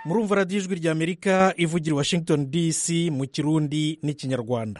murumva radiyo ijwi rya amerika ivugira i washington dc mu kirundi n'ikinyarwanda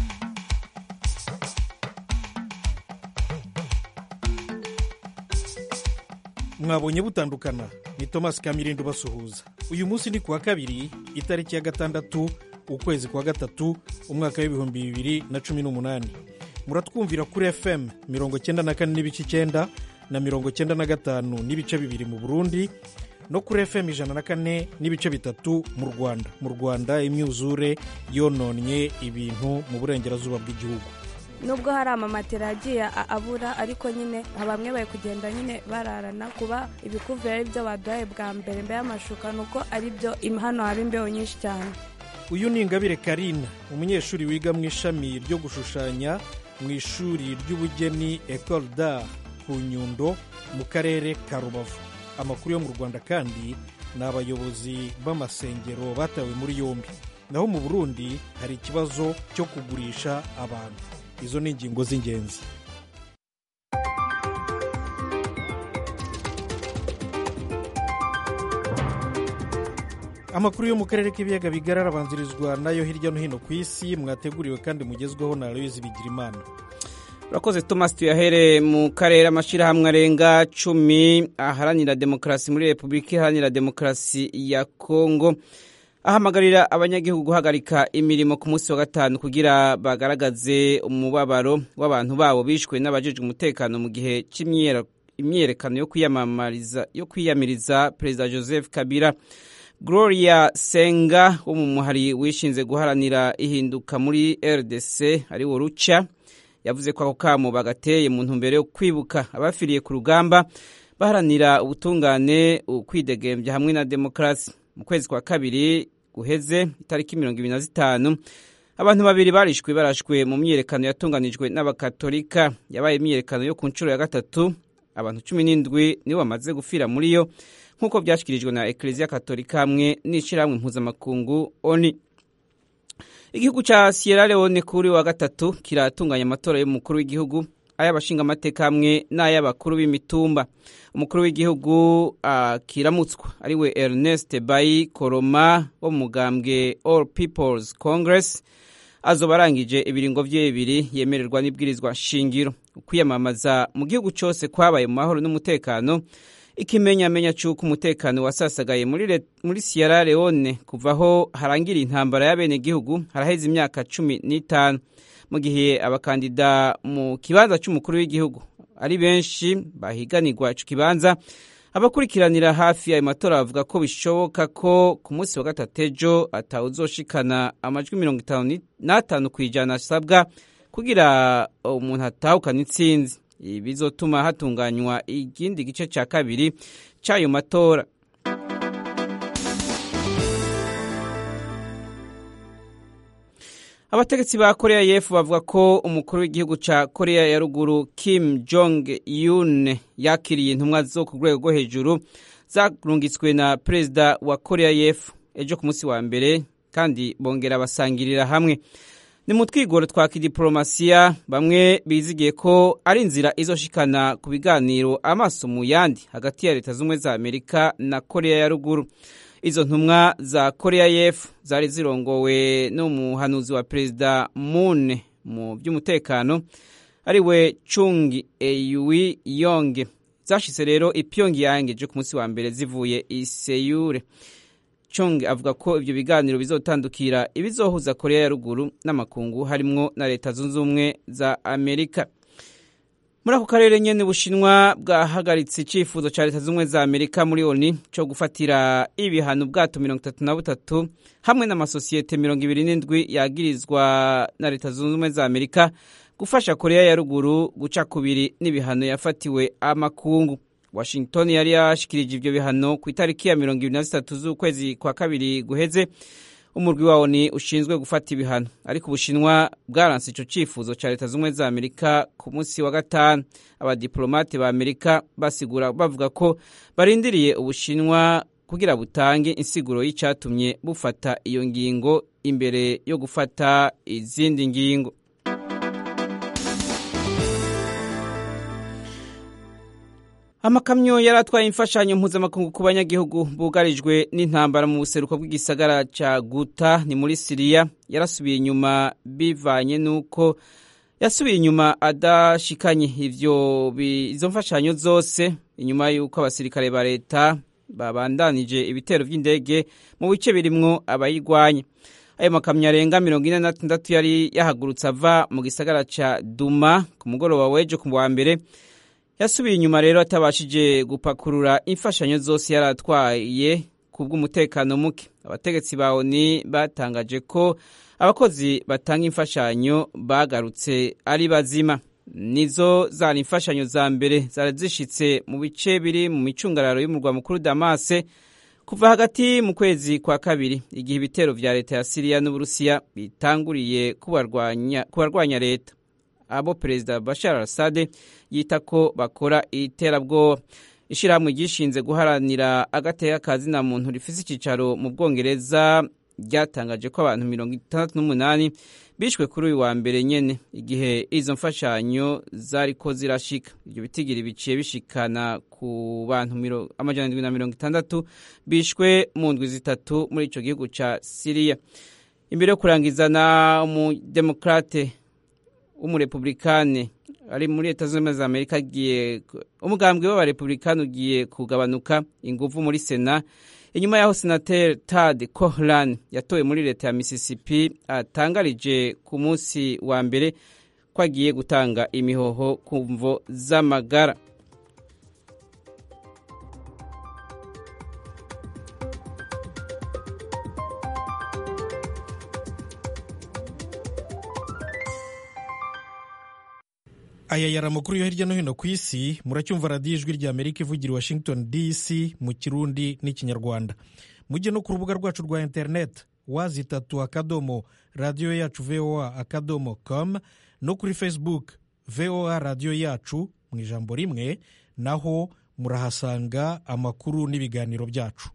mwabonye butandukana ni thomas kamirindi ubasuhuza uyu munsi ni kuwa kabiri itariki ya gatandatu ukwezi kwa gatatu umwaka w'ibihumbi bibiri na cumi n'umunani muratwumvira kuri fm mirongo cyenda na kane n'ibice icyenda na mirongo cyenda na gatanu n'ibice bibiri mu burundi no kuri fm ijana na kane n'ibice bitatu mu rwanda mu rwanda imyuzure yononnye ibintu mu burengerazuba bw'igihugu nubwo hari amamatera yagiye abura ariko nyine bamwe bari kugenda nyine bararana kuba ibikuvuye ari byo baduhaye bwa mbere mbere y'amashuka ni uko ari byo hano haba imbeho nyinshi cyane uyu ni ingabire karina umunyeshuri wiga mu ishami ryo gushushanya mu ishuri ry'ubugeni ecole d'art ku nyundo mu karere ka rubavu amakuru yo mu rwanda kandi ni abayobozi b'amasengero batawe muri yombi naho mu burundi hari ikibazo cyo kugurisha abantu izo ni ingingo z'ingenzi amakuru yo mu karere k'ibiyaga bigari arabanzirizwa nayo hirya no hino ku isi mwateguriwe kandi mugezweho na aloyizi bigirimana urakoze thomas tuyahere mu karere amashyirahamwe arenga cumi aharanira demokarasi muri repubulika iharanira demokarasi ya kongo ahamagarira abanyagihugu guhagarika imirimo ku munsi wa gatanu kugira bagaragaze umubabaro w'abantu babo bishwe n'abajejwe umutekano mu gihe cy'imyiyerekano yo kwiyamiriza perezida joseph kabila gloria senga wo mu muhari wishinze guharanira ihinduka muri rdc ari wo ruca yavuze ko ako kamo bagateye mu ntumbero yo kwibuka abafiriye ku rugamba baharanira ubutungane ukwidegembya hamwe na demokarasi mu kwezi kwa kabiri guheze itariki mirongo ibiri na zitanu abantu babiri barishwe barashwe mu myiyerekano yatunganijwe n'abakatolika yabaye imyiyerekano yo ku nshuro ya gatatu abantu cumi n'indwi nibo bamaze gupfira muri yo nk'uko byashyikirijwe na ekereziya katolika hamwe n'ishyirahamwe mpuzamakungu oni igihugu cya sierra leone kuri wa gatatu kiratunganya amatora y'umukuru w'igihugu ay'abashingamateka hamwe n'ay'abakuru b'imitumba umukuru w'igihugu akiramutswa uh, ariwe ernest bayi koroma wo mu mugambwe all peoples congress azoba arangije ibiringo bye bibiri yemererwa n'ibwirizwa shingiro ukwiyamamaza mu gihugu cyose kwabaye mu mahoro n'umutekano ikimenyamenya cy'uko umutekano wasasagaye muri, muri sierra leone kuva aho harangira intambara y'abenegihugu haraheze imyaka cumi n'itanu mu gihe abakandida mu kibanza cy'umukuru w'igihugu ari benshi bahiganirwa icyo kibanza abakurikiranira hafi ayo matora bavuga ko bishoboka ko ku munsi wa gatatu ejo atawuzoshikana amajwi mirongo itanu n'atanu ku ijana asabwa kugira umuntu atahukana intsinzi ibi bizotuma hatunganywa ikindi gice cya kabiri cy'ayo matora abategetsi ba korea y'epfo bavuga ko umukuru w'igihugu cya korea ya ruguru kim jong un yakiriye intumwa zo ku rwego rwo hejuru zarungitswe na perezida wa korea y'epfo ejo ku munsi wa mbere kandi bongera basangirira hamwe ni mu twigoro twa kidiporomasiya bamwe bizigiye ko ari inzira izoshikana ku biganiro amaso mu yandi hagati ya leta z'ubumwe za amerika na korea ya ruguru izo ntumwa za korea y'epfo zari zirongowe n'umuhanuzi wa perezida moon mu by'umutekano ariwe chung eyui yonge zashize rero ipyongyang ejo ku munsi wa mbere zivuye i seyure chung avuga ko ibyo biganiro bizotandukira ibizohuza korea ya ruguru n'amakungu harimwo na leta zunze ubumwe za amerika muri ako karere nyene ubushinwa bwahagaritse icyifuzo cya leta z'ubumwe za amerika muri oni cyo gufatira ibihano ubwato mirongo itatu na butatu hamwe n'amasosiyete mirongo ibiri n'indwi yagirizwa na leta zunze ubumwe za amerika gufasha korea ya ruguru guca kubiri n'ibihano yafatiwe amakungu washington yari yashikirije ibyo bihano ku itariki ya mirongo ibiri na zitatu z'ukwezi kwa kabiri guheze umurwi wawo ni ushinzwe gufata ibihano ariko ubushinwa bwaranse icyo cyifuzo cya leta z'ubumwe za amerika ku munsi wa gatanu abadiplomate ba amerika basigura bavuga ko barindiriye ubushinwa kugira butange insiguro y'icyatumye bufata iyo ngingo imbere yo gufata izindi ngingo amakamyo yari atwaye imfashanyo mpuzamakungu ku banyagihugu bugarijwe n'intambara mu buseruko bw'igisagara ca guta ni muri siriya yarasubiye inyuma bivanye n'uko yasubiye inyuma adashikanye ivyo izo mfashanyo zose inyuma y'uko abasirikare ba leta babandanije ibitero vy'indege mu bice birimwo abayigwanya ayo makamyo arenga mirongo ine na tandatu yari yahagurutse ava mu gisagara ca duma ku mugoroba w'ejo ku wa mbere yasubiye inyuma rero atabashije gupakurura imfashanyo zose yari atwaye ku bw'umutekano muke abategetsi ba oni batangaje ko abakozi batanga imfashanyo bagarutse ari bazima nizo zari imfashanyo za mbere zari zishitse mu bice biri mu micungararo y'umurwa mukuru damase kuva hagati mu kwezi kwa kabiri igihe ibitero vya leta ya siriya n'uburusiya bitanguriye kubarwanya leta abo perezida bashar al-assad yita ko bakora iterabwoba ishyirahamwe ryishinze guharanira agateka kazina muntu rifise icyicaro mu bwongereza ryatangaje ko abantu mirongo itandatu n'umunani bishwe kuri uyu wa mbere nyene igihe izo mfashanyo zariko zirashika ibyo bitigiri biciye bishikana ku bantu amajana ndwi na mirongo itandatu bishwe mu ndwi zitatu muri ico gihugu ca siriya imbere yo kurangiza na umudemokrate w'umurepublikane ari muri leta zunze ubumwe za amerika agiye umugambwe w'abarepublikani ugiye kugabanuka inguvu muri sena inyuma y'aho senateri tad cohran yatowe muri leta ya mississippi atangarije ku munsi wa mbere ko agiye gutanga imihoho ku mvo z'amagara aya yari amakuru yo hirya no hino ku isi muracyumva radiyo ijwi rya amerika ivugira i washington dc mu kirundi n'ikinyarwanda mujye no ku rubuga rwacu rwa interineti wazitatu akadomo radiyo yacu voa akadomo com no kuri facebook voa radiyo yacu mu ijambo rimwe naho murahasanga amakuru n'ibiganiro byacu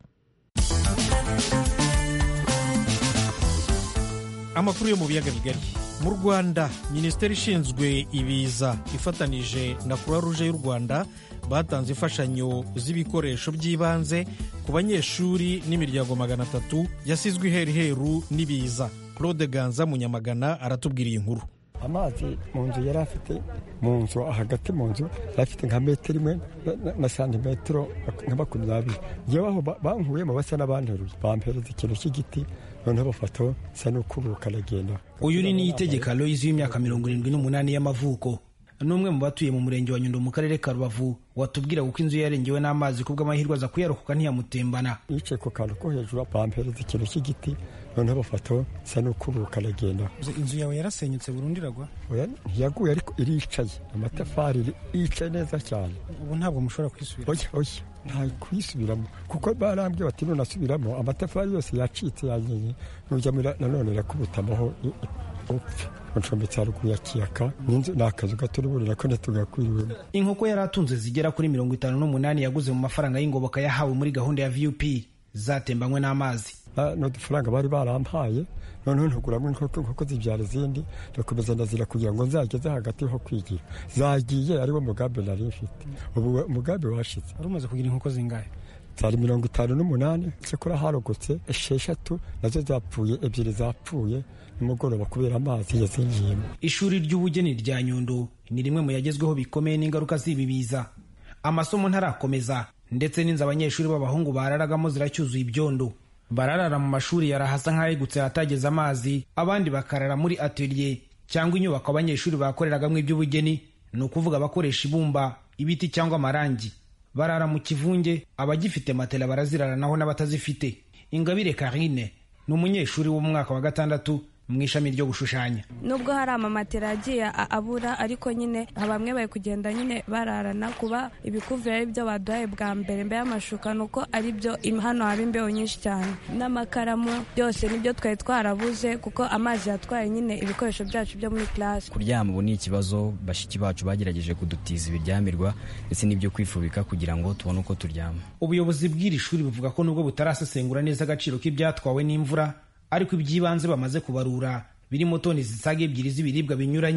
amakuru yo mu biyaga bigari mu rwanda minisiteri ishinzwe ibiza ifatanije na croix rouge y'u rwanda batanze imfashanyo z'ibikoresho by'ibanze ku banyeshuri n'imiryango magana atatu yasizwe iheruheru n'ibiza claude ganza munyamagana aratubwira iyi nkuru amazi mu nzu yari afite mu nzu hagati mu nzu yari afite nka metero imwe na santimetero nka makumyabiri ngewe aho bankuyemo basa n'abanteruye bampereza ikintu cy'igiti noneho bafataho nsa n'ukubuka aragenda uyu ni niyitegeka loyizi w'imyaka mirongo irindwi n'umunani y'amavuko ni umwe mu batuye mu murenge wa nyundo mu karere ka rubavu watubwira uko inzu yarengewe n'amazi ku bw'amahirwe aza kuyarokoka ntiyamutembana yicaye ku kantu ko hejuru bampereza ikintu cy'igiti noneho bafataho nsa n'ukubuka aragenda inzu yawe yarasenyutse burundu iragwa ntiyaguye ariko iricaye amatafari yicaye neza cyane ubu ntabwo mushobora kwisubira oya oya nta kuyisubiramo kuko barambwiye bati nunasubiramo amatafari yose yacitse yanyenye nujya nanone irakubutamaho upfe ncombetse haruguru ya kiyaka n'inzu ni akazu gato n'uburira ko ntitugakwiriwemo inkoko yari atunze zigera kuri mirongo itanu n'umunani yaguze mu mafaranga y'ingoboka yahawe muri gahunda ya vup zatembanywe n'amazi n'udufaranga bari barampaye noneho ntuguramo inkoko zibyara izindi ndakomeza ndazira kugira ngo nzageze hagati ho kwigira zagiye ariwo mugambi nari mfite ubu umugambi washize wari umaze kugira inkoko zingahe zari mirongo itanu n'umunani cyakora harogotse esheshatu nazo zapfuye ebyiri zapfuye nimugoroba kubera amazi yazingiyemo ishuri ry'ubugeni rya nyundo ni rimwe mu yagezweho bikomeye n'ingaruka z'ibi biza amasomo ntarakomeza ndetse n'inzu abanyeshuri b'abahungu bararagamo ziracyuzuye ibyondo bararara mu mashuri yarahasa nk'ayegutse ahatageze amazi abandi bakarara muri atelier cyangwa inyubako abanyeshuri bakoreragamo iby'ubugeni ni ukuvuga abakoresha ibumba ibiti cyangwa amarangi barara mu kivunge abagifite matela baraziraranaho n'abatazifite ingabire karine ni umunyeshuri wo mu mwaka wa gatandatu mu ishami ryo gushushanya nubwo hari amamatera yagiye abura ariko nyine bamwe bari kugenda nyine bararana kuba ibikuvura ari byo baduhaye bwa mbere mbere y'amashuka ni uko ari byo hano haba imbeho nyinshi cyane n'amakaramu byose nibyo twari twarabuze kuko amazi yatwaye nyine ibikoresho byacu byo muri classe kuryama ubu ni ikibazo bashiki bacu bagerageje kudutiza ibiryamirwa ndetse n'ibyo kwifubika kugira ngo tubone uko turyama ubuyobozi bw'iri shuri buvuga ko nubwo butarasesengura neza agaciro k'ibyatwawe n'imvura ariko iby'ibanze bamaze kubarura birimo toni zisaga ebyiri z'ibiribwa binyuranye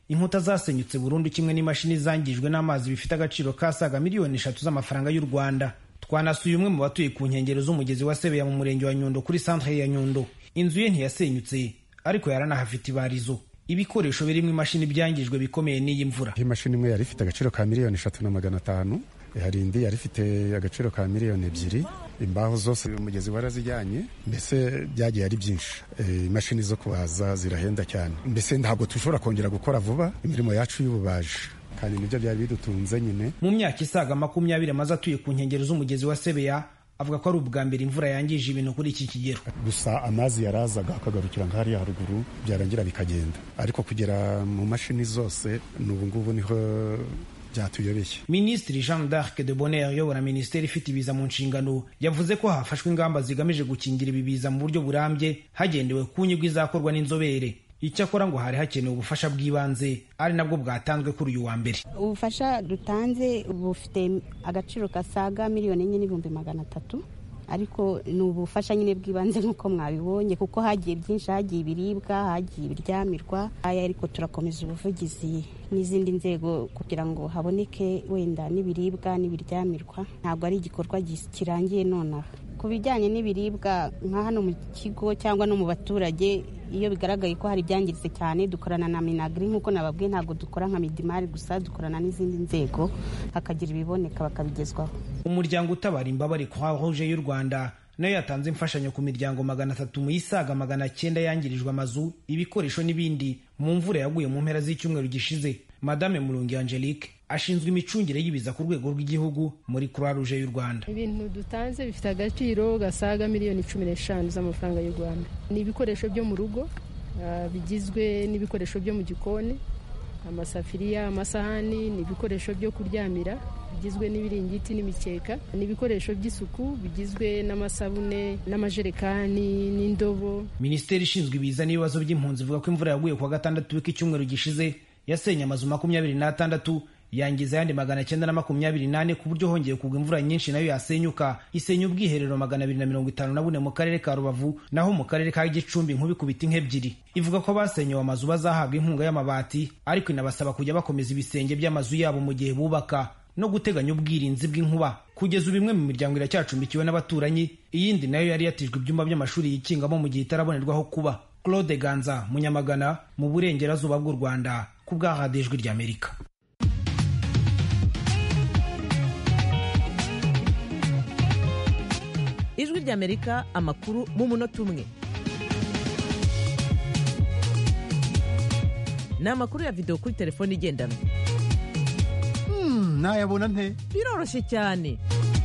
inkuta zasenyutse burundu kimwe n'imashini zangijwe n'amazi bifite agaciro kasaga miliyoni eshatu z'amafaranga y'u rwanda twanasuye umwe mu batuye ku nkengero z'umugezi wa sebeya mu murenge wa nyundo kuri santere ya nyundo inzu ye ntiyasenyutse ariko yaranahafite ibarizo ibikoresho birimo imashini byangijwe bikomeye n'iyi mvura imashini imwe yari ifite agaciro ka miliyoni eshatu na magana atanu hari indi yari ifite agaciro ka miliyoni ebyiri imbaho zose umugezi warazijyanye mbese byagiye ari byinshi imashini zo kubaza zirahenda cyane mbese ntabwo dushobora kongera gukora vuba imirimo yacu y'ububaji kandi nibyo byari bidutunze nyine mu myaka isaga makumyabiri amaze atuye ku nkengero z'umugezi wa sebeya avuga ko ari ubwa mbere imvura yangije ibintu kuri iki kigero gusa amazi yarazaga akagarukira nka hariya haruguru byarangira bikagenda ariko kugera mu mashini zose n'ubu ngubu niho byatuyobeye minisitiri jean d'arc de bonheur uyobora minisiteri ifite ibiza mu nshingano yavuze ko hafashwe ingamba zigamije gukingira ibi biza mu buryo burambye hagendewe ku nyungu izakorwa n'inzobere icyakora ngo hari hakenewe ubufasha bw'ibanze ari nabwo bwatanzwe kuri uyu wa mbere ubufasha dutanze bufite agaciro gasaga miliyoni enye n'ibihumbi magana atatu ariko ni ubufasha nyine bw'ibanze nk'uko mwabibonye kuko hagiye byinshi hagiye ibiribwa hagiye ibiryamirwa aya ariko turakomeza ubuvugizi n'izindi nzego kugira ngo haboneke wenda n'ibiribwa n'ibiryamirwa ntabwo ari igikorwa kirangiye nonaha ku bijyanye n'ibiribwa nka hano mu kigo cyangwa no mu baturage iyo bigaragaye ko hari ibyangiritse cyane dukorana na minagiri nk'uko nababwiye ntabwo dukora nka midimari gusa dukorana n'izindi nzego hakagira ibiboneka bakabigezwaho umuryango utabara imbabare croix rouge y'u rwanda nayo yatanze imfashanyo ku miryango magana atatu mu isaga magana cyenda yangirijwe amazu ibikoresho n'ibindi mu mvura yaguye mu mpera z'icyumweru gishize madame murungi angelique ashinzwe imicungire y'ibiza ku rwego rw'igihugu muri croix rouge y'u rwanda ibintu dutanze bifite agaciro gasaga miliyoni cumi n'eshanu z'amafaranga y'u rwanda ni ibikoresho byo mu rugo bigizwe n'ibikoresho byo mu gikoni amasafiriya amasahani ni ibikoresho byo kuryamira bigizwe n'ibiringiti n'imikeka ni ibikoresho by'isuku bigizwe n'amasabune n'amajerekani n'indobo minisiteri ishinzwe ibiza n'ibibazo by'impunzi ivuga ko imvura yaguye kuwa gatandatu w'icyumweru gishize yasenye amazu makumyabiri n'atandatu yangiza ayandi magana cyenda na makumyabiri n'ane ku buryo hongeye kugwa imvura nyinshi nayo yasenyuka isenya ubwiherero magana abiri na mirongo itanu na bune mu karere ka rubavu naho mu karere ka gicumbi nk'ubikubita nk'ebyiri ivuga ko abasenyewe amazu bazahabwa inkunga y'amabati ariko inabasaba kujya bakomeza ibisenge by'amazu yabo mu gihe bubaka no guteganya ubwirinzi bw'inkuba kugeza ubu imwe mu miryango iracyacumbikiwe n'abaturanyi iyindi nayo yari yatijwe ibyumba by'amashuri yikingamo mu gihe itarabonerwaho kuba claude ganza munyamagana mu burengerazuba bw'u rwanda ku bw'ahadijwi ry'amerika ijwi ry'amerika amakuru mu munota umwe ni amakuru ya videwo kuri telefone igendanwa nayabona nte biroroshye cyane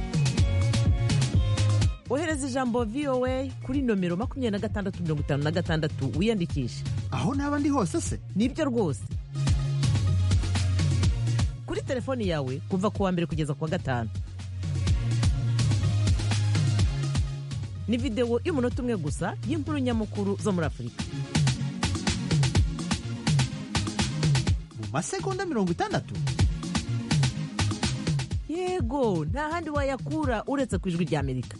ohereza ijambo voa kuri nomero makumyabiri na gatandatu mirongo itanu na gatandatu wiyandikishe aho naba ndi hose se nibyo rwose kuri telefoni yawe kuva ku wa mbere kugeza ku wa gatanu ni videwo y'umunota umwe gusa y'inkuru nyamukuru zo muri afurika mu masegonda mirongo itandatu yego nta handi wayakura uretse ku ijwi ry'amerika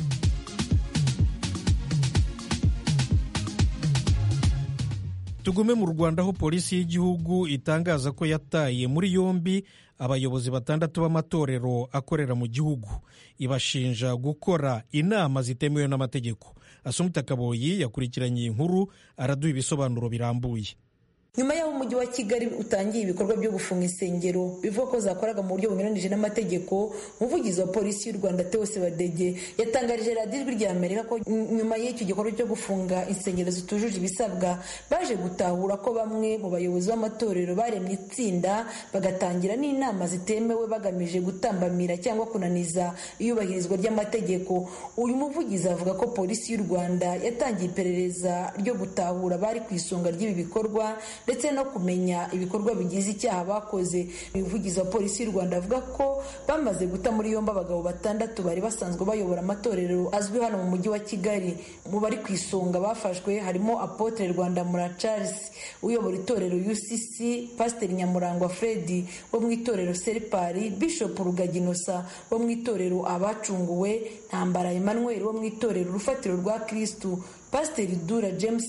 tugume mu rwanda aho polisi y'igihugu itangaza ko yataye muri yombi abayobozi batandatu b'amatorero akorera mu gihugu ibashinja gukora inama zitemewe n'amategeko asumita kaboyi yakurikiranye iyi nkuru araduha ibisobanuro birambuye nyuma y'aho umujyi wa kigali utangiye ibikorwa byo gufunga insengero bivuga ko zakoraga mu buryo bunyuranije n'amategeko umuvugizi wa polisi y'u rwanda teose badege yatangarije radiyo ijwi rya amerika ko nyuma y'icyo gikorwa cyo gufunga insengero zitujuje ibisabwa baje gutahura ko bamwe mu bayobozi b'amatorero baremye itsinda bagatangira n'inama zitemewe bagamije gutambamira cyangwa kunaniza iyubahirizwa ry'amategeko uyu muvugizi avuga ko polisi y'u rwanda yatangiye iperereza ryo gutahura bari ku isonga ry'ibi bikorwa ndetse no kumenya ibikorwa bigize icyaha bakoze umuvugizi wa polisi y'u rwanda avuga ko bamaze guta muri yombi abagabo batandatu bari basanzwe bayobora amatorero azwi hano mu mujyi wa kigali mu bari ku isonga bafashwe harimo apotre rwandamura charles uyobora itorero ucc pasiteri nyamurangwa fredi wo mu itorero seripari bishop rugaginosa wo mu itorero abacunguwe ntambara emmanuel wo mu itorero urufatiro rwa kristu pasiteri dura james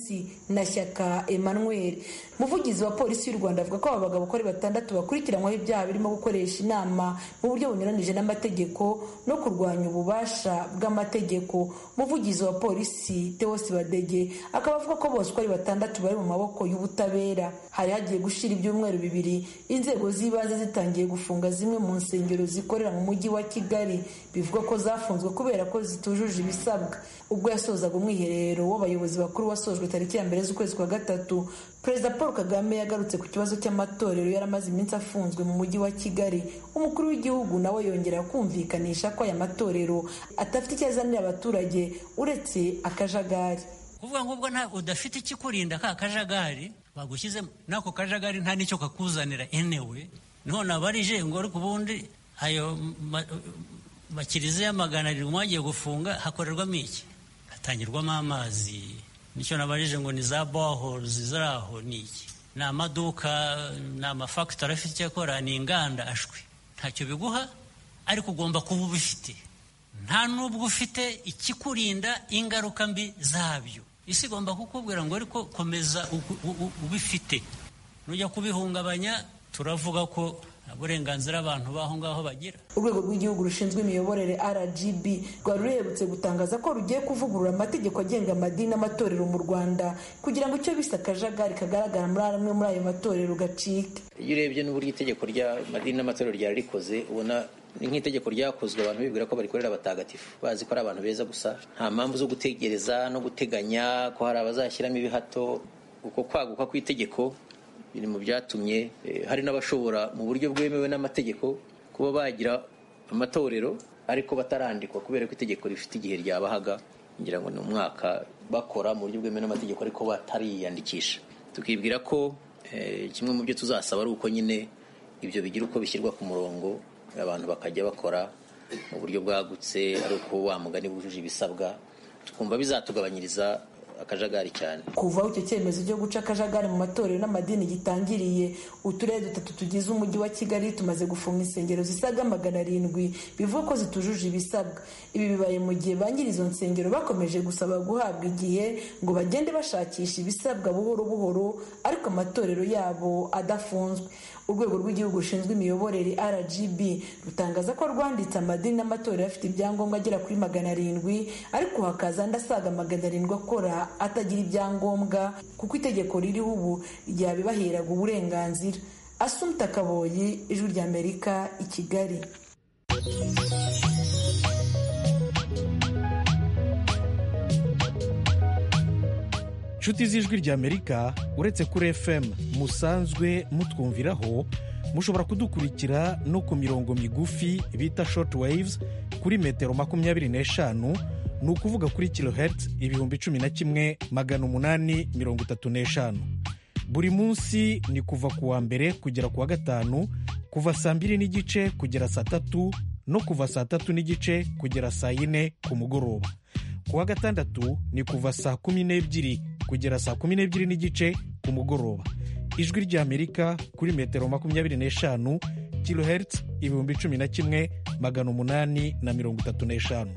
na shyaka emmanuel umuvugizi wa polisi y'u rwanda avuga ko aba bagabo uko ari batandatu bakurikiranyweho ibyaha birimo gukoresha inama mu buryo bunyuranije n'amategeko no kurwanya ububasha bw'amategeko umuvugizi wa polisi tewosi badege akaba avuga ko bose uko ari batandatu bari mu maboko y'ubutabera hari hagiye gushira ibyumweru bibiri inzego z'ibanze zitangiye gufunga zimwe mu nsengero zikorera mu mujyi wa kigali bivugwa ko zafunzwe kubera ko zitujuje ibisabwa ubwo yasozaga umwiherero w'abayobozi bakuru wasojwe tariki ya mbere z'ukwezi kwa gatatu perezida paul kagame yagarutse ku kibazo cy'amatorero yari amaze iminsi afunzwe mu mujyi wa kigali umukuru w'igihugu nawe yongera kumvikanisha ko aya matorero adafite icyo azanira abaturage uretse akajagari kuvuga ngo ubwo udafite ikikurinda ka kajagari bagushyizemo n'ako kajagari nta n'icyo kakuzanira enewe none abarije ngo ariko ubundi ayo makiriziya magana arindwi mwagiye gufunga hakorerwamo iki hatangirwamo amazi nicyo nabarije ngo ni za bohorozi ziri aho ni iki ni amaduka ni amafagitori afite icyo akora ni inganda ashwi ntacyo biguha ariko ugomba kuba ubifite nta n'ubwo ufite ikikurinda ingaruka mbi zabyo isi igomba kukubwira ngo ariko komeza ubifite nujya kubihungabanya turavuga ko uburenganzira abantu b'aho ngaho bagira urwego rw'igihugu rushinzwe imiyoborere rgb rwari ruherutse gutangaza ko rugiye kuvugurura amategeko agenga amadini n'amatorero mu rwanda kugira ngo icyo bise akajagari kagaragara muri amwe muri ayo matorero gacike iyo urebye n'uburyo itegeko ry'amadini n'amatorero ryari rikoze ubona ni nk'itegeko ryakozwe abantu bibwira ko barikorera abatagatifu bazi ko ari abantu beza gusa nta mpamvu zo gutegereza no guteganya ko hari abazashyiramo ibihato uko kwaguka kw'itegeko biri mu byatumye hari n'abashobora mu buryo bwemewe n'amategeko kuba bagira amatorero ariko batarandikwa kubera ko itegeko rifite igihe ryabahaga ngira ngo ni umwaka bakora mu buryo bwemewe n'amategeko ariko batariyandikisha tukibwira ko kimwe mu byo tuzasaba ari uko nyine ibyo bigira uko bishyirwa ku murongo abantu bakajya bakora mu buryo bwagutse ari uko wa mugani bujuje ibisabwa tukumva bizatugabanyiriza akajagari cyane kuva aho icyo cyemezo cyo guca akajagari mu matorero n'amadini gitangiriye uturere dutatu tugize umujyi wa kigali tumaze gufunga insengero zisaga magana arindwi bivuga ko zitujuje ibisabwa ibi bibaye mu gihe ba nyiri izo nsengero bakomeje gusaba guhabwa igihe ngo bagende bashakisha ibisabwa buhoro buhoro ariko amatorero yabo adafunzwe urwego rw'igihugu rushinzwe imiyoborere rgb rutangaza ko rwanditse amadini n'amatorero afite ibyangombwa agera kuri magana arindwi ariko hakaza andi asaga magana arindwi akora atagira ibyangombwa kuko itegeko ririho ubu ryabibaheraga uburenganzira asumta kaboyi ijwi ry'amerika i kigali inshuti z'ijwi ry'amerika uretse kuri fm musanzwe mutwumviraho mushobora kudukurikira no ku mirongo migufi bita short waves kuri metero makumyabiri n'eshanu ni ukuvuga kuri kilohertz ibihumbi cumi na kimwe magana umunani mirongo itatu n'eshanu buri munsi ni kuva ku wa mbere kugera ku wa gatanu kuva saa mbiri n'igice kugera saa tatu no kuva saa tatu n'igice kugera saa yine ku mugoroba ku wa gatandatu ni kuva saa kumi n'ebyiri kugera saa kumi n'ebyiri n'igice ku mugoroba ijwi ry'amerika kuri metero makumyabiri n'eshanu kilohertz ibihumbi cumi na kimwe magana umunani na mirongo itatu n'eshanu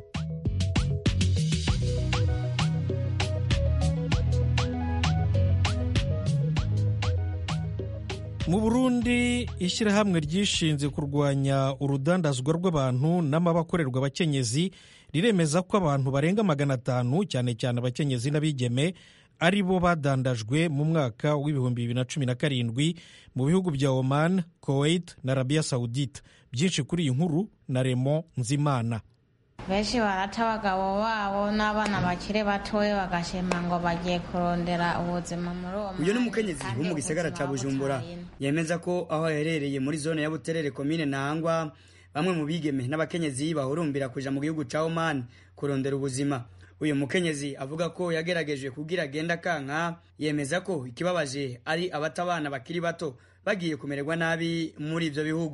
mu burundi ishyirahamwe ryishinze kurwanya urudandazwa rw'abantu n'amabakorerwa abakenyezi riremeza ko abantu barenga magana atanu cyane cyane abakenyezi n'abigeme ari bo badandajwe mu mwaka w'ibihumbi bibiri na cumi na karindwi mu bihugu bya oman kuwait na arabiya sawudite byinshi kuri iyi nkuru na remo nzimana benshi barata abagabo babo n'abana bakiri batoya bagashima ngo bagiye kurondera ubuzima muri uwo uyu ni umukenyezi wo mu gisagara cya bujumbura yemeza ko aho aherereye muri zone ya buterere komine ntangwa bamwe mu bigeme n'abakenyezi bahurumbira kuja mu gihugu cya oman kurondera ubuzima uyu mukenyezi avuga ko yagerageje kugira agenda kanka yemeza ko ikibabaje ari abatabana bakiri bato bagiye kumererwa nabi muri ibyo bihugu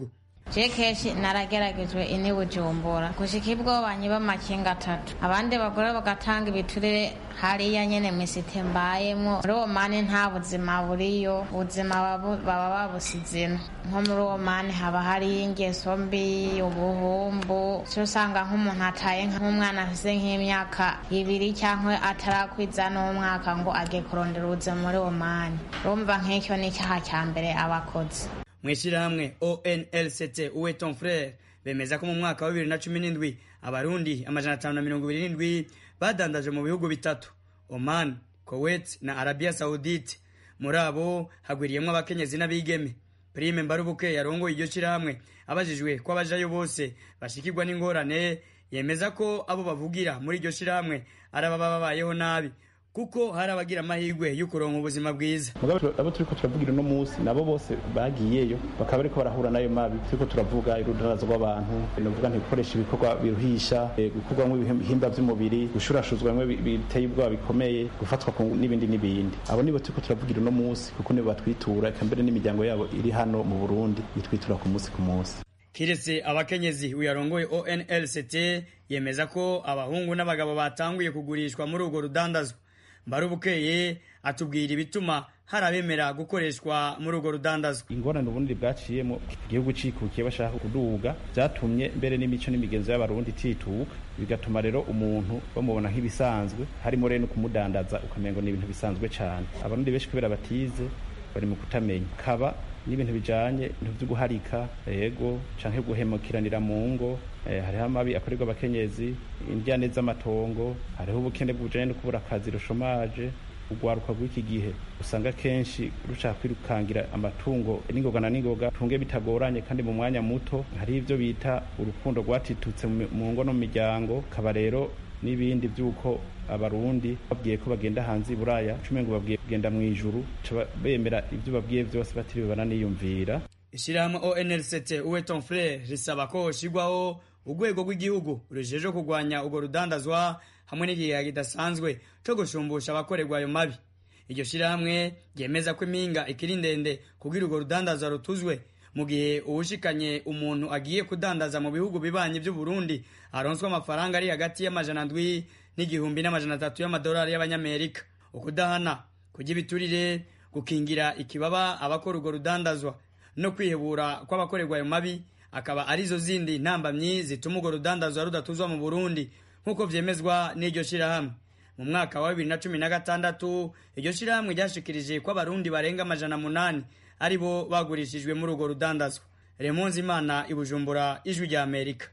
je kenshi narageragejwe ini bujumbura gushika ibwobanyi b'amakinga atatu abandi bagore bagatanga ibiturire hariya nyene misite mbayemwo muri uwo mani nta buzima buriyo ubuzima baba babusizino nko muri uwo mani haba hariyo ingeso mbi ubuhumbu cyo usanga nk'umuntu ataye nk'umwana afise nk'imyaka ibiri cyangwa atarakwiza n'umwaka ngo agiye kurondera ubuzima muri uwo mani urumva nk'icyo ni icyaha cya mbere abakozi mu ishyirahamwe onlct uwe ton frere bemeza ko mu mwaka wa bibiri na cumi n'indwi abarundi amajana atanu na mirongo ibiri n'indwi badandaje mu bihugu bitatu oman kuwait na arabia saudite muri abo hagwiriyemo abakenyezi n'abigeme prime mbarubuke yarongoye iryo shyirahamwe abajijwe ko abajayo bose bashikirwa n'ingorane yemeza ko abo bavugira muri iryo shyirahamwe ari ababa babayeho nabi kuko hari abagira amahirwe yo kuronka ubuzima bwiza abo turiko turavugira uno munsi nabo bose bagiyeyo bakaba bariko barahura nayo mabi turiko turavuga irudarazo rw'abantu novuga ntigukoresha ibikorwa biruhisha gukorwamwo ibihimba vy'umubiri gushurashuzwa bimwe biteye ubwoba bikomeye gufatwa n'ibindi n'ibindi abo nibo turiko turavugira uno munsi kuko nibo batwitura eka mbere n'imiryango yabo iri hano mu burundi itwitura ku munsi ku munsi kiretse abakenyezi uyarongoye onlct yemeza ko abahungu n'abagabo batanguye kugurishwa muri urwo rudandazwa mbarubukeye atubwira ibituma hari abemera gukoreshwa muri urwo rudandazwa ingorane ubundi bwaciyemo igihugu cikukiye bashaka kuduga byatumye mbere n'imico n'imigenzo y'abarundi itituka bigatuma rero umuntu bamubona nk'ibisanzwe harimo rero no kumudandaza ukamengo ni ibintu bisanzwe cyane abarundi benshi kubera batize bari mu kutamenya kaba n'ibintu bijanye ibintu vyo guharika yego canke guhemukiranira mu ngo eh, hariho amabi akorerwa abakenyezi indyane z'amatongo hariho ubukene bujanye no kubura akazi rushomaje urwaruka rw'iki gihe usanga kenshi rushaka kwirukangira amatungo n'ingoga na n'ingoga tunge bitagoranye kandi mu mwanya muto hari ivyo bita urukundo rwatitutse mu ngo no mu miryango kaba rero n'ibindi by'uko abarundi babwiye ko bagenda hanze i buraya cumi ngo babwiye kugenda mu ijuru bemera ibyo babwiye byose batiriwe bananiyumvira ishyirahamwe onlct uwe ton frere risaba ko hoshigwaho urwego rw'igihugu rujeje kurwanya urwo rudandazwa hamwe n'igihe kidasanzwe cyo gushumbusha abakorerwa ayo mabi iryo shyirahamwe ryemeza ko impinga ikiri ndende kugira urwo rudandazwa rutuzwe mu gihe uwushikanye umuntu agiye kudandaza mu bihugu bibanye by'uburundi aronswa amafaranga ari hagati y'amajana ndwi n'igihumbi n'amajana atatu y'amadolari y'abanyamerika ukudahana kujya ibiturire gukingira ikibaba abakora urwo rudandazwa no kwihebura kw'abakorerwa ayo mabi akaba arizo zindi ntambamyi zituma urwo rudandazwa rudatuzwa mu burundi nk'uko vyemezwa n'iryo shirahamwe mu mwaka wa bibiri na cumi na gatandatu iryo shirahamwe ryashikirije ko abarundi barenga amajana munani ari bo bagurishijwe muri urwo rudandazwa remonzi imana ibujumbura ijwi rya amerika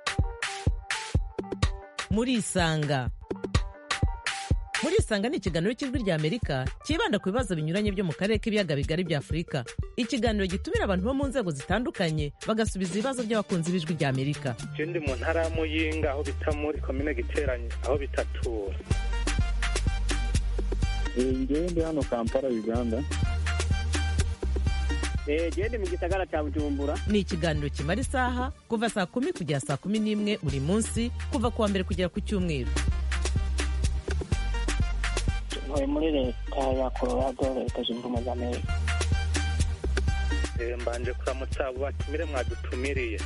murisanga murisanga ni ikiganiro cy'ijwi rya amerika cyibanda ku bibazo binyuranye byo mu karere k'ibiyaga bigari bya afurika ikiganiro gitumira abantu bo mu nzego zitandukanye bagasubiza ibibazo by'abakunzi b'ijwi rya amerika je ndi mu ntara ya muyinga aho bita muri komine giteranye aho bitatura ngewe ndi hano kampala uganda gende mu gisagara cya bujumbura ni ikiganiro kimara isaha kuva saa kumi kugera saa kumi n'imwe buri munsi kuva ku wa mbere kugera ku cyumweru ntuye muri leta ya colorado leta zunze ubumwe za amerika mbanje kuramutsa abo batumire mwadutumiriye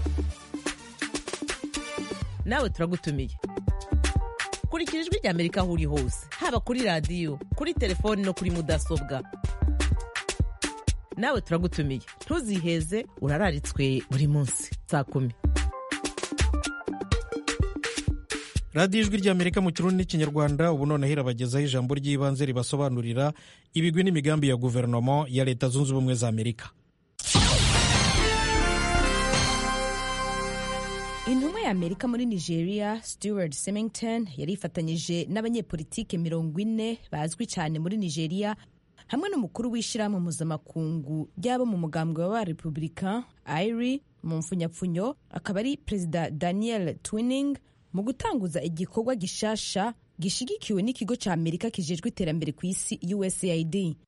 nawe turagutumiye kurikira ijwi rya amerika aho uri hose haba kuri radiyo kuri telefoni no kuri mudasobwa nawe turagutumiye ntuziheze urararitswe buri munsi saa kumi radiyo ijwi ry'amerika mu kirundi n'ikinyarwanda ubu noneho irabagezaho ijambo ry'ibanze ribasobanurira ibigwi n'imigambi ya guverinoma ya leta zunze ubumwe za amerika intumwa ya amerika muri nigeria stewart semington yari ifatanyije n'abanyepolitike mirongo ine bazwi cyane muri nigeria hamwe n'umukuru w'ishyirahamwe mpuzamakungu ry'abo mu mugambwe wa repubulika iri mu mfunyapfunyo akaba ari perezida daniel twining mu gutanguza igikorwa gishasha gishigikiwe n'ikigo cya amerika kijejwe iterambere ku isi usaid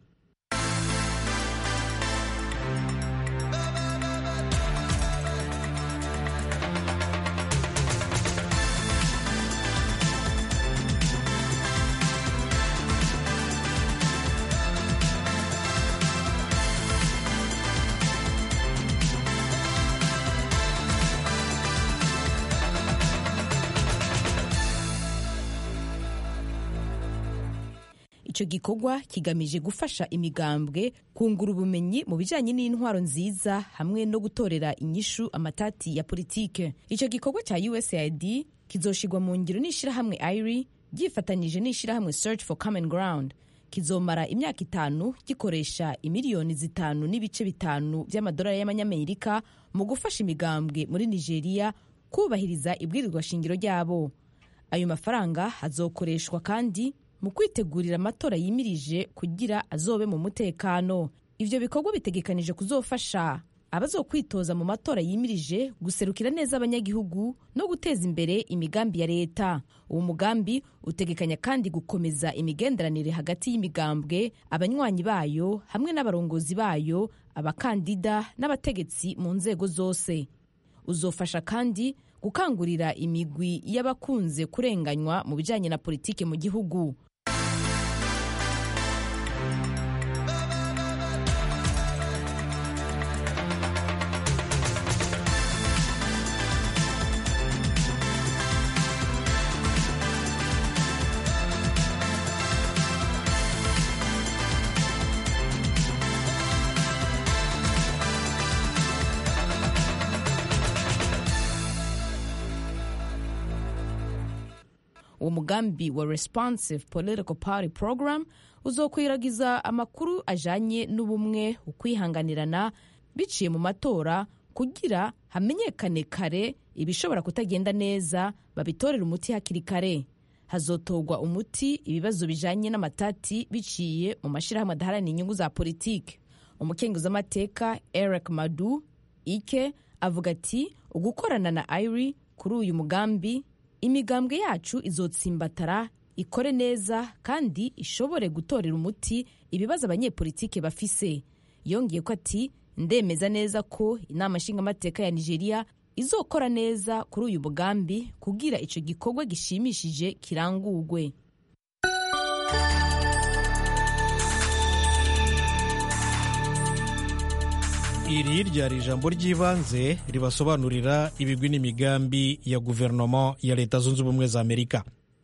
icyo gikorwa kigamije gufasha imigambwe kungura ubumenyi mu bijyanye n'intwaro nziza hamwe no gutorera inyishu amatati ya politike icyo gikorwa cya usaid kizoshigwa mu ngiro n'ishyirahamwe iri ryifatanyije n'ishyirahamwe search for common ground kizomara imyaka itanu gikoresha imiliyoni zitanu n'ibice bitanu by'amadolari y'amanyamerika mu gufasha imigambwe muri nigeria kubahiriza ibwirizwa shingiro ryabo ayo mafaranga azokoreshwa kandi mu kwitegurira amatora yimirije kugira azobe mu mutekano ivyo bikorwa bitegekanije kuzofasha abazokwitoza mu matora yimirije guserukira neza abanyagihugu no guteza imbere imigambi ya leta uwo mugambi utegekanya kandi gukomeza imigenderanire hagati y'imigambwe abanywanyi bayo hamwe n'abarongozi bayo abakandida n'abategetsi mu nzego zose uzofasha kandi gukangurira imigwi y'abakunze kurenganywa mu bijyanye na politiki mu gihugu uwo mugambi wa responsive political party program uzokwiragiza amakuru ajanye n'ubumwe ukwihanganirana biciye mu matora kugira hamenyekane kare ibishobora kutagenda neza babitorera umuti hakiri kare hazotorwa umuti ibibazo bijanye n'amatati biciye mu mashyirahamwe adaharanira inyungu za politiki umukenguzamateka eric madu ike avuga ati ugukorana na iri kuri uyu mugambi imigambwe yacu izotsimbatara ikore neza kandi ishobore gutorera umuti ibibazo abanyepolitike bafise yongeye ko ati ndemeza neza ko inama nshingamateka ya nigeria izokora neza kuri uyu mugambi kugira icyo gikorwa gishimishije kirangurwe iri ryari ijambo ry'ibanze ribasobanurira ibigwi n'imigambi ya guverinoma ya leta zunze ubumwe za amerika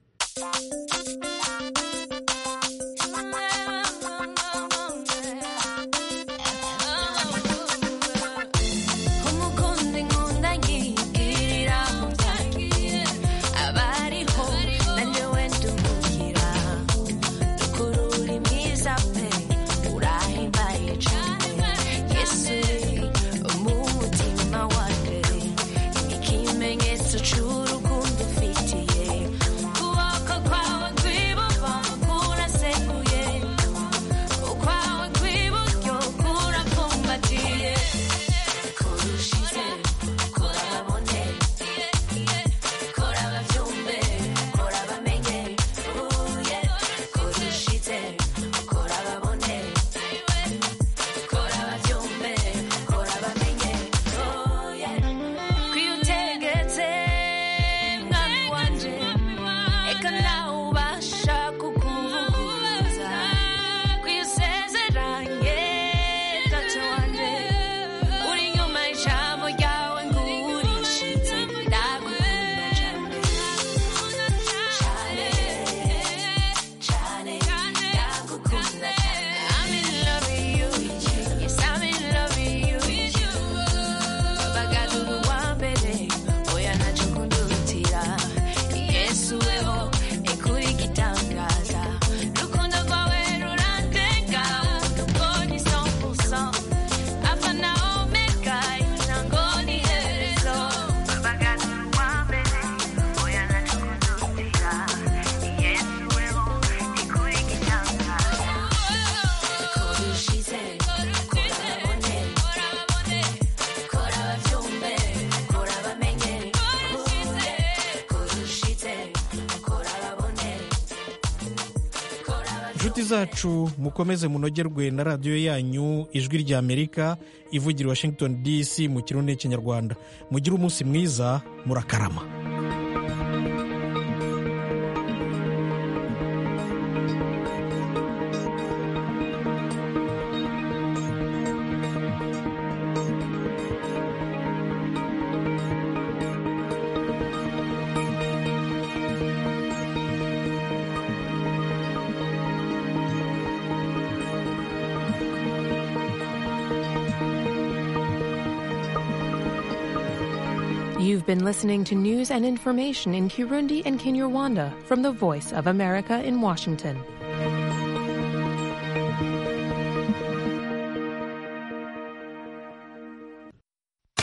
umukunzi nkunda ngirira mu byanjye abariho nanjyewe ndumukira ukuri uri mwiza pe urahimbaye cyane yesu mu mutima wanjye ikimenyetso cy'urukundo ufitiye ukuboko kwawe kw'ibumoso kuraseguye ukwawe kw'iburyo kurapfumbatiye kurushize kurababone kurababyumve kurabamenye uye kurushize kurababone kurababyumve kurabamenye uye kwiyutegetse mwami wanje eka nawe ubasha kukuvuguruza kwiyusezeranye data wanje uri inyuma y'ijambo ryawe ngurishitse ndagukunda cyane cyane cyane ndagukunda cyane I'm in love with you yes I'm in love with you bagaduru wa mbere oya ntacyo kundutira yesu weho ekuri gitangaza rukundo rwawe rurandenga urugo ni 100% Alpha na Omega, intango n'iherezo. Bagaduru wa mbere, oya ntacyo kundutira. Yesu weho, ekuri gitangaza. Kurushize, kurababone, kurababyumve, kurabamenye. Kurushize, kurababone, inshuti zacu mukomeze munogerwe na radiyo yanyu ijwi rya amerika ivugira i washington dc mu kirundi n'ikinyarwanda mugire umunsi mwiza murakarama You've been listening to news and information in Kirundi and Kinyarwanda from the Voice of America in Washington.